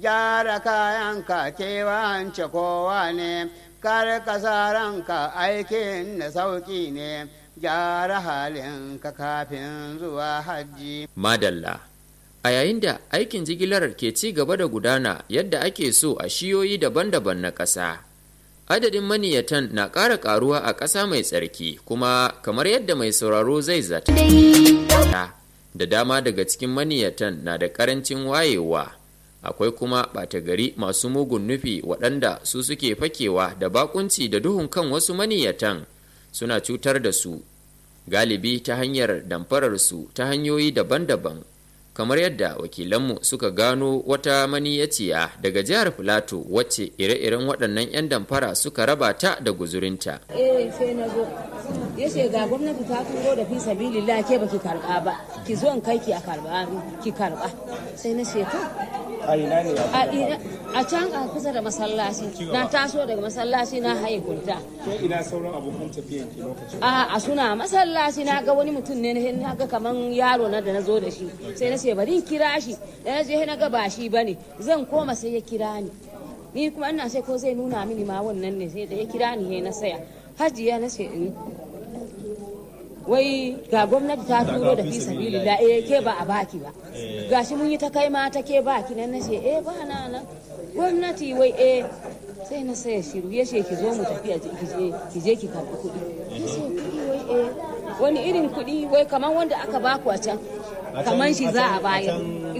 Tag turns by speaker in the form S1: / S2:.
S1: gyara kayanka kewance kowa ne kar ka sa ranka aikin da sauƙi ne gyara halinka kafin zuwa hajji
S2: Madalla. A yayin da aikin jigilar ke ci gaba da gudana yadda ake so a shiyoyi daban-daban na ƙasa. Adadin maniyatan na ƙara ƙaruwa a ƙasa mai tsarki kuma kamar yadda mai sauraro zai zata. Da dama daga cikin maniyatan na da ƙarancin wayewa. Akwai kuma ɓata gari masu mugun nufi waɗanda su suke fakewa da bakunci da duhun kan wasu maniyatan suna cutar da su. Galibi ta hanyar damfararsu ta hanyoyi daban-daban. kamar yadda wakilanmu suka gano wata maniyaciya daga jihar filato wacce ire-iren waɗannan 'yan damfara suka raba ta da guzurinta.
S3: eh sai na zo ya ce ga gwamnati ta turo da fi sabilillah ke baki karba ba ki zo in kai ki a karba ki karba sai na ce to
S4: a ina ne
S3: a ina- a can a kusa da masallaci na taso daga masallaci na haye kunta
S4: ke ina sauran abokan tafiyan ki lokacin
S3: a a suna masallaci na ga wani mutum ne na ga kaman yaro na da na zo da shi sai na ce bari in kira shi da na je na ga ba shi bane zan koma sai ya kira ni ni kuma ina sai ko zai nuna mini ma wannan ne sai da ya kira ni he na saya hajiya na ce in wai ga gwamnati ta turo da fi sabilillah eh ke ba a baki ba gashi mun yi ta kai ma ta ke baki nan na ce eh ba na nan gwamnati wai eh sai na saya shiru ya ce ki zo mu tafi a je- ki je ki je ki karbi kuɗi ya ce kuɗi wai eh wani irin kuɗi wai kamar wanda aka baku a can kamar shi za a bayar